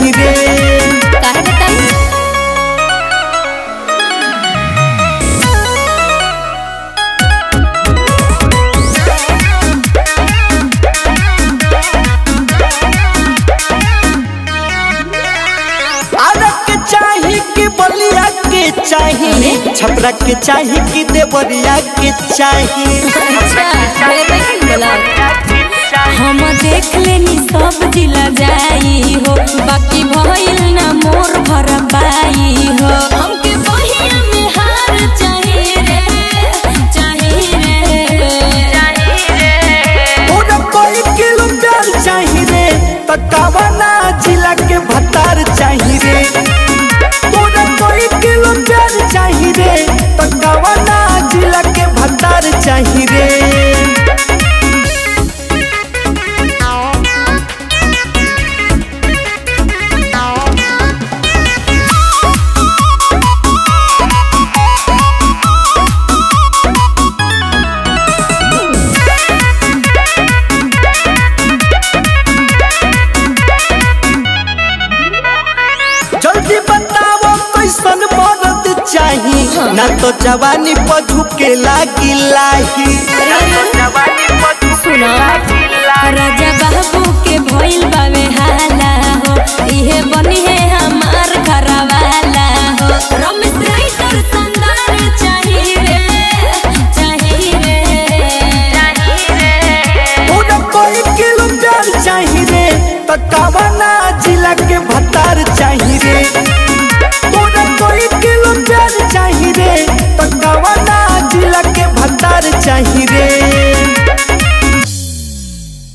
चाही रे काहे बताई आरक के चाही कि बलिया के चाही छपरा के चाही कि देवरिया के चाही अच्छा ढेर नहीं बोला हम देख लेनी सब जिला जाई हो बाकी भइल ना मोर भर पाई हो हमके बहिया में हार चाहिए रे चाहिए रे पूरा कोई किलो प्यार चाही रे तकावना जिला के भतार चाही रे पूरा कोई किलो प्यार चाही रे तकावना जिला के भतार चाही रे जल्दी बताओ कैसन मरद चाही ना तो जवानी पर झुके लागी लाही सुनो राजा बाबू के भइल बावे हाला हो इहे बनी है हमार घरवाला हो रमेश राइटर संदार चाहिए रे चाहिए रे पूरा कोई किलो प्यार चाही रे तकावना जिला के भतार चाही